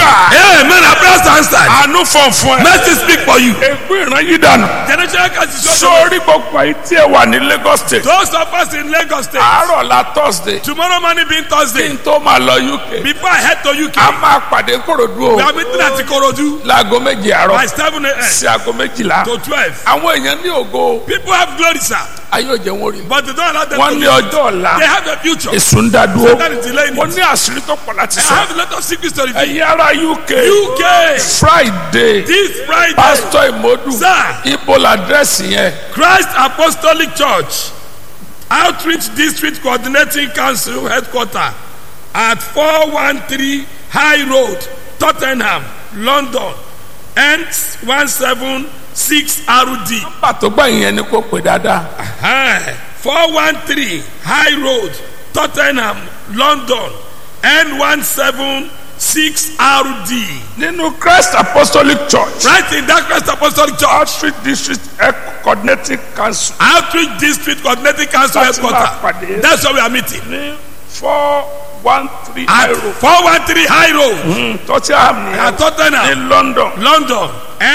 gbà. Amen. I prayers answered. àánú fọ̀n fún ẹ. Mercy speak for you. ègbé ìran yìí dànù. Generational curse is your sórí gbogbo ayé tí ẹ wà ní Lagos state. Those of us in Lagos State. àárọ̀ la Thursday. Tomorrow morning being kí Thursday. n tó máa lọ UK. Before I head to UK. a máa pàdé Kòròdú We o. are meeting at Ikorodu láago méje by àárọ̀ 7 a.m. sí aago méjìlá. to 12. àwọn èèyàn ní ògo People have glory, sir. ayé òjò wọn rí. But they don't allow them wọ́n to ní live. ọjọ́ ọ̀la. They have a future. èsù ń dá dúró. That is delaying mo it. ní àṣírí tó pọ̀ láti I sọ. have a lot of secrets to reveal. ẹ̀yin ará UK. UK. Friday. This Friday. pásítọ̀ ìmọ̀dù. Sir. ibo làdírẹ́sì yẹn. Christ Apostolic Church Outreach District Coordinating Council Headquarter at 413 High Road, Tottenham, London, N176 RD. pàtó gbà yẹn ni kò pè dáadáa. Aye. 413 High Road, Tottenham, London, N176 RD. nínú Christ Apostolic Church. Right in that Christ Apostolic Church. outreach district Health coordinating council. Outreach District Coordinating Council Láti máa Headquarter. pàdé. That's where we are meeting. ní four one three At euro. 413 High Road. Tottenham ní at Tottenham, ní London. London,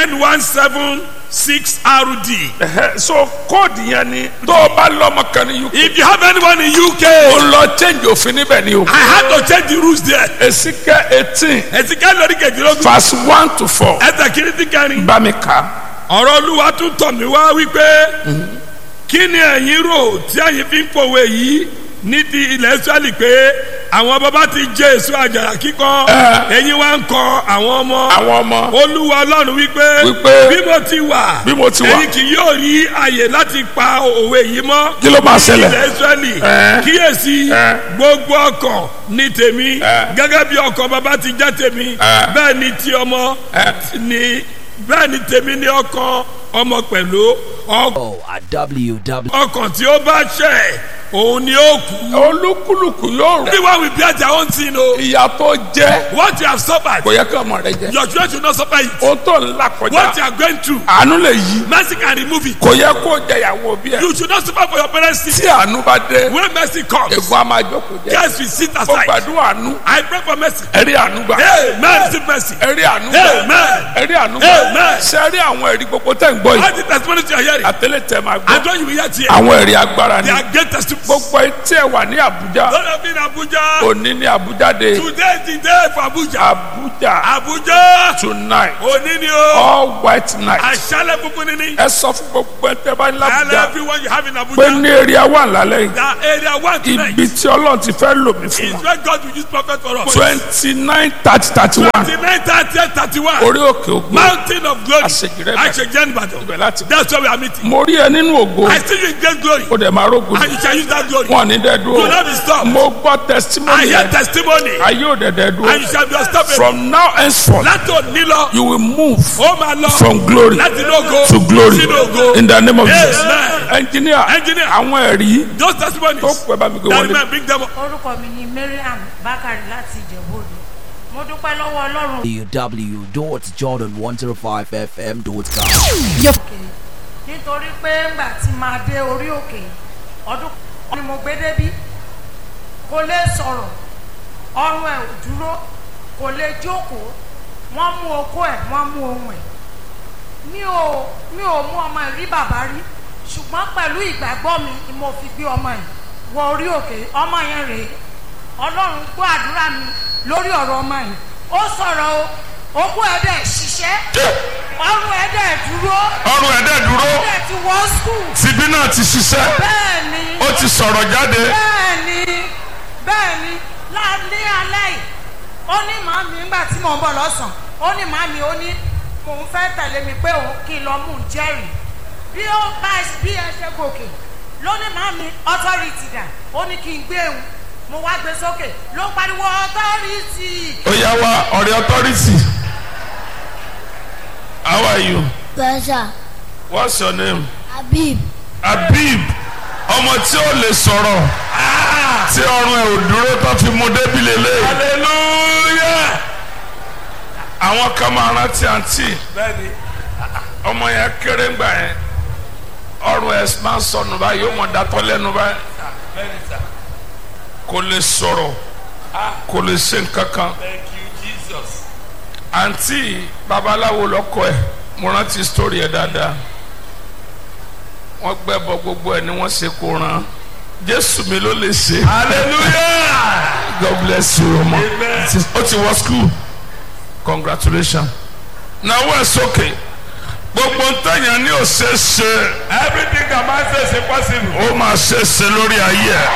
N176 RD. Ẹhẹ́, so kóòdù yẹn ni tó o bá lọ́mọ kan ní UK. If you have anyone in o UK, lọ change òfin níbẹ̀ ni o. I had to change the rules there. Èsìkẹ́ eighteen Ẹ̀sìnká lórí kejìlélógún. verse one to four. Ẹ̀sẹ̀ kìíní ti kẹrin. bá mi kà á. Ọ̀rọ̀ Olúwa tún tọ̀ mí wá wípé kí ni ẹ̀yin rò tí ẹ̀yin fi ń pòwe yìí ní ti ilẹ̀ Ísírẹ́lì pé àwọn bàbá ti jẹ èso àjàrà kíkọ ẹ̀yin wá ń kọ àwọn ọmọ. àwọn ọmọ Olúwa Ọlọ́run wípé Wípé, bí mo ti wà bí mo ti wà. ẹ̀yin kì yóò rí àyè láti pa òwe yìí mọ́. Kí ló máa ṣẹlẹ̀? ilẹ̀ Ísírẹ́lì Ẹ́. kíyèsí Ẹ́. gbogbo ọkàn ní tèmi Ẹ́. gẹ́gẹ́ bí ọkàn bàbá ti jẹ́ tèmi Ẹ́. bẹ́ẹ̀ ni ti ọmọ Ẹ́. ni bẹ́ẹ̀ ni tèmi ní ọkàn ọmọ pẹ̀lú ọkàn Oh, at www. ọkàn tí ó bá ṣẹ̀ òun ni ó kú. olúkúlùkù yóò rẹ̀. everyone will bear their own sin o. ìyà tó jẹ́ what you have suffered kò yẹ kí ọmọ rẹ jẹ. your children should not suffer it. o tó ń là what you kọjá are going through àánú lè yí. mercy can remove it. kò yẹ kó jẹ ìyàwó bí ẹ. you should not suffer for your parents sin. tí àánú bá dé when mercy comes ègbón a máa jókòó jẹ. yes we sit ó aside. gbàdúrà àánú I pray for mercy. ẹ̀rí àánú gbà. amen receive mercy. ẹ̀rí àánú gbà. amen. ẹ̀rí àánú gbà. Amen. ṣe rí àwọn ẹ̀rí gbogbo tẹ̀ ń gbọ́ all yìí. the testimonies you are hearing. àtẹlẹ tẹ máa and gbọ́. when you will hear here. àwọn ẹ̀rí agbára ni. they are great testimonies. gbogbo etí ẹ wà ní Àbújá. Lord of in Abuja. òní ní Àbújá dé. today is the day for Abuja. Àbújá Abuja. tonight òní ni o. all white night. aṣálẹ̀ funfun ni ni. ẹ sọ fún gbogbo ẹ tẹ bá ní and l'Àbújá everyone you have in pé Abuja. ní èrè wà lálẹ́ yìí. that area one tonight. ibi tí Ọlọ́run ti fẹ́ lò mí fún is wa. where God will use prophet for us. twenty nine thirty thirty one twenty-nine thirty thirty-one. orí òkè ògbó mountain of glory. Àṣejìrẹ́ Ìbàdàn. Àṣejìrẹ́ Ìbàdàn. ibẹ̀ láti. that's where we are meeting. mo rí ẹ nínú ògo I see you in great glory. ó dẹ̀ máa rógun and you shall use that glory. wọn ní dẹ́ do dúró not be stopped. mo gbọ́ I testimony hear yẹn testimony. ayé ò dẹ̀ dẹ́ and you dúró shall be unstoppable. from now henceforth láti òní lọ. you will move ó máa lọ. from glory láti inú ògo. to glory sínú ògo. in the name of Amen. Jesus engineer Engineer. àwọn ẹ̀rí those testimonies. tó pẹ́ bá mi gbé that wọlé man bring them up. orúkọ mi ni mariam bakari láti ìjẹ̀bú-òde mo dúpẹ́ lọ́wọ́ ọlọ́run www.jordan105fm.com. nítorí pé ńgbà tí máa dé orí òkè ọdún kan ni mo gbé débí kò lè sọ̀rọ̀ ọrùn ẹ̀ ò dúró kò lè jókòó wọ́n mú okó ẹ̀ wọ́n mú ohun ẹ̀ mi ò mi ò mú ọmọ ẹ̀ rí bàbá rí ṣùgbọ́n pẹ̀lú ìgbàgbọ́ mi ni mo fi gbé ọmọ ẹ̀ wọ orí òkè ọmọ yẹn rèé ọlọ́run gbọ́ àdúrà mi lórí ọ̀rọ̀ ọmọ yìí ó sọ̀rọ̀ o okó ẹ̀ dẹ̀ ṣiṣẹ́ ọrùn ẹ̀ dẹ̀ dúró ọrùn ẹ̀dẹ̀ dúró ó dẹ̀ ti wọ́ skul tìbí náà ti ṣiṣẹ́ bẹ́ẹ̀ ni ó ti sọ̀rọ̀ jáde bẹ́ẹ̀ ni bẹ́ẹ̀ ni lálẹ́ alẹ́ yìí ó ní màmí nígbà tí mò ń bọ̀ lọ́sàn-án ó ní màmí ó ní mò ń fẹ́ tẹ̀lé mi pé òun kí n lọ mú un jẹ́rìí bí ó bá bí ẹ ṣe gòkè ló ní màmí authority dà ó ní kí n gbé òun mo wá gbé sókè ló pariwo authority ó yá wa ọ̀rẹ́ authority how are you Pleasure. what's your name Habib. Habib ọmọ tí ó lè sọ̀rọ̀ tí ọrùn ẹ̀ ò dúró tó fi mú débi lélẹ̀. hallelujah. àwọn kan máa rántí àǹtí bẹ́ẹ̀ni ọmọ yẹn kéré ńgbà yẹn ọrùn ẹ̀ máa ń sọnù báyìí ó mọ̀ dátọ́ lẹ́nu báyìí bẹ́ẹ̀ni sir. kò lè sọ̀rọ̀ kò lè ṣe nǹkan kan thank you Jesus. àǹtí babaláwo lọkọ ẹ mo rántí sítórì ẹ dáadáa wọ́n gbẹ́bọ gbogbo ẹ ni wọ́n ṣe kó ran jésù mi ló lè ṣe hallelujah god bless you ọmọ Amen. ó ti wọ school congratulations náwó ẹ sókè gbogbo ntẹ̀yàn ní ò ṣe é ṣe everything that man says is possible. ó máa ṣe é ṣe lórí ayé ẹ.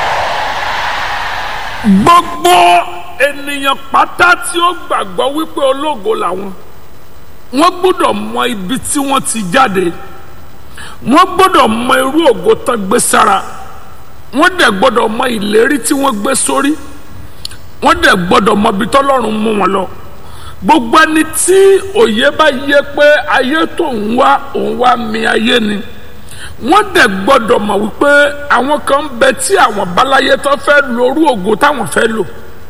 gbogbo ènìyàn pátá tí ó gbàgbọ́ wípé ológo làwọn wọ́n gbọ́dọ̀ mọ ibi tí wọ́n ti jáde wọ́n gbọ́dọ̀ mọ irú ògo tán gbé sára wọ́n dẹ̀ gbọ́dọ̀ mọ ìlérí tí wọ́n gbé sórí wọ́n dẹ̀ gbọ́dọ̀ mọ ibi tọ́lọ́run mú wọn lọ gbogbo ẹni tí òye bá yé pé ayé tó ń wá òun wá mi ayé ni wọ́n dẹ̀ gbọ́dọ̀ mọ̀ wípé àwọn kan ń bẹ tí àwọn báláyé tó fẹ́ lo orú ògo táwọn fẹ́ lò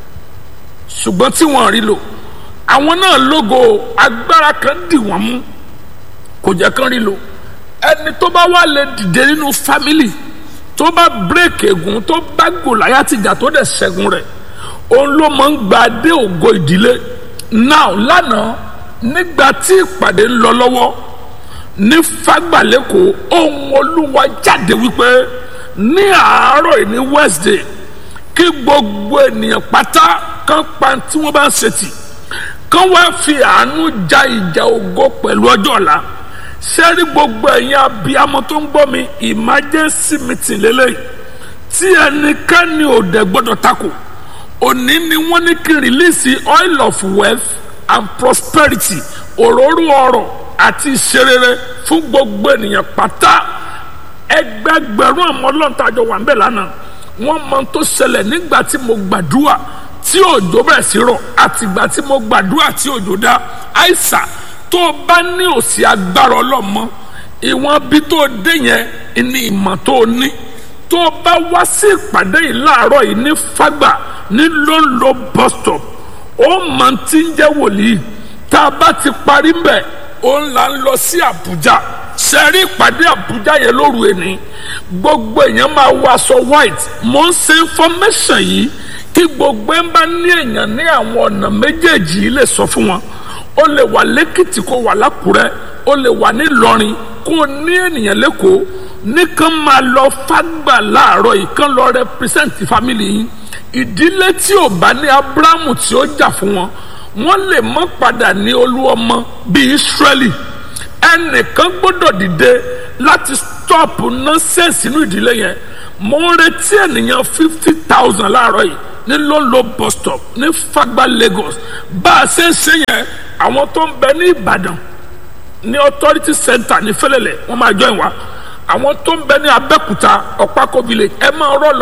ṣùgbọ́n tí wọ́n rí lò àwọn náà lógo agbára kan dì wọ́n mú kò jẹ́ kán rí lò ẹni tó bá wà lè dìde nínú fámìlì tó bá bírèkì ègún tó bá gòláyà tìjà tó dẹ̀ ṣẹ́gun rẹ̀ òun ló máa ń gba dé ògo ìdílé náà lánàá nígbà tí ìpàdé ń lọ lọ́wọ́ ní fagbalẹ́kọ̀ ohun olúwa jáde wípé ní àárọ̀ yìí ní wednesday kí gbogbo ènìyàn pátá kan pa tí wọ́n bá ń ṣètì kan wá fi àánú ja ìjà ògo pẹ̀lú ọjọ́ ọ̀la sẹ́rí gbogbo ẹ̀yin abiyamọ tó ń gbọ́ mi emergency meeting lélẹ́yìí tí ẹnikẹ́ni ò dẹ̀ gbọ́dọ̀ takò òní ni wọ́n ní kí release oil of wealth and prosperity òróró ọrọ̀ àti ìṣerere fún gbogbo ènìyàn pátá ẹgbẹgbẹ̀rún ọmọ ọlọ́ntàjọ wà nbẹ lánàá wọ́n mọ tó ṣẹlẹ̀ nígbà tí mo gbàdúrà tí òjò bẹ̀rẹ̀ sí rọ̀ àtìgbà tí mo gbàdúrà tí òjò dá àìsà tó o bá ní òsì agbára ọlọ́mọ ìwọ̀n bí tó o dé yẹn ní ìmọ̀ tó o ní tó o bá wá sí ìpàdé yìí láàárọ̀ yìí ní fágbà ní lóńlò bus stop ó mọ̀ tí ń jẹ́ wòlíì tá a bá ti parí mbẹ̀ ó ń là ń lọ sí Àbújá sẹ́rí ìpàdé Àbújá yẹn lóru ẹni gbogbo èèyàn máa wọ aṣọ white mo ń ṣe information yìí kí gbogbo ẹ̀ ń bá ní èèyàn ní àwọn ọ̀nà méjèèjì yìí lè sọ fún wọn ó lè wà lẹ́kìtì kó wà lákùrẹ́ ó lè wà nílọrin kó ní ènìyàn lẹ́kọ̀ọ́ nìkan máa lọ fágbà láàárọ̀ yìí kán lọ represent family yìí ìdílé tí ò bá ní abrahamu tí ó jà fún wọn wọn lè mọ padà ní olú ọmọ bíi israeli ẹnìkan gbọ́dọ̀ dìde láti stop nonsense inú ìdílé yẹn mo ń retí ènìyàn fifty thousand láàárọ̀ yìí ní lọ́lọ́ bus stop ní fagba lagos bá a ṣe ń ṣe yẹn àwọn tó ń bẹ ní ìbàdàn ní authority center ní fẹlẹlẹ wọn máa join wa àwọn tó ń bẹ ní abẹ́kúta ọ̀pákó village ẹ máa rọ́ lọ